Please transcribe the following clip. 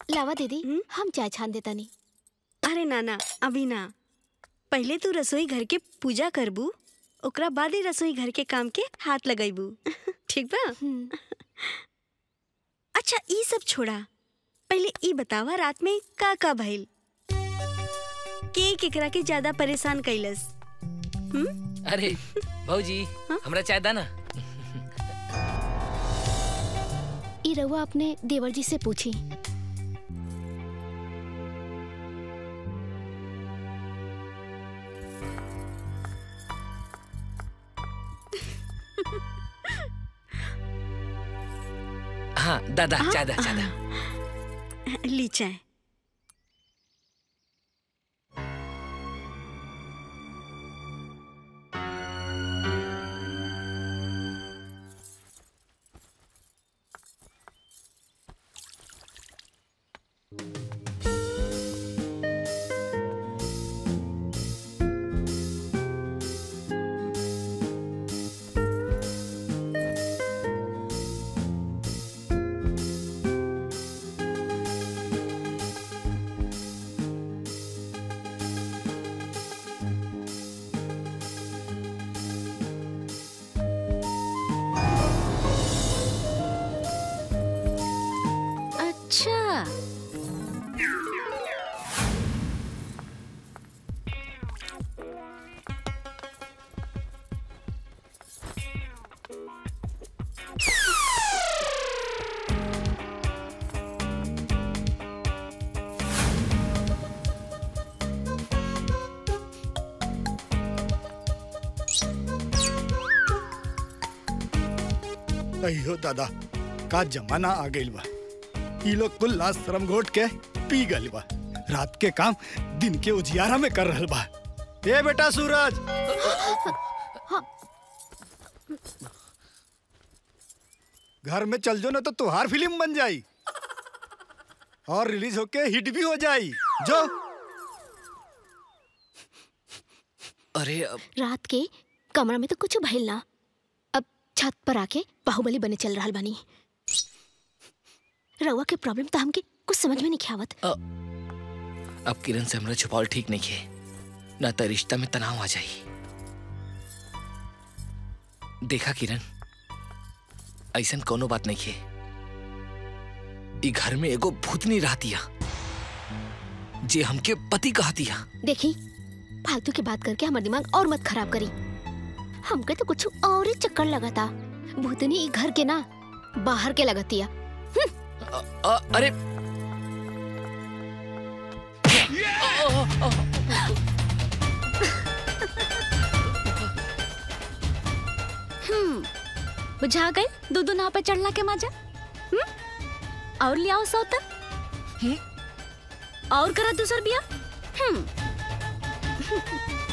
लावा दीदी हम्म? हम चाय छान देता नहीं अरे नाना अभी ना पहले तू रसोई घर के पूजा करबू ओकरा बाद ही रसोई घर के काम के हाथ लगाइबू ठीक बा अच्छा ई सब छोड़ा पहले ई बतावा रात में का का भइल के केकरा के ज्यादा परेशान कैलस अरे भाजी हमरा चाय दा ना ई रउआ अपने देवर जी से पूछी हाँ दादा चाय दा चाय दा ली चाय अच्छा अयो दादा का जमाना आ गइल बा ई लोग कुल लाश शर्म घोट के पी गइल बा रात के काम दिन के उजियारा में कर रहल बा ए बेटा सूरज घर में चल जो ना तो तुहार फिल्म बन जाई और रिलीज होके हिट भी हो जाई जो अरे अब रात के कमरा में तो कुछ भइल ना अब छत पर आके बाहुबली बने चल रहा बानी रउआ के प्रॉब्लम तो हमके कुछ समझ में नहीं आवत अब किरण से हमरा छुपावल ठीक नहीं है ना तो रिश्ता में तनाव आ जाई देखा किरण ऐसन कोनो बात नहीं है ई घर में एगो भूतनी रहतिया जे हमके पति कहतिया देखी फालतू की बात करके हमार दिमाग और मत खराब करी हमके तो कुछ और ही चक्कर लगा था भूतनी ई घर के ना बाहर के लगतिया अ- अ- अरे हम्म बुझा गए दो दो नाव पे चढ़ला के मजा हम्म और लियाओ सौता और करा दूसर बिया हम्म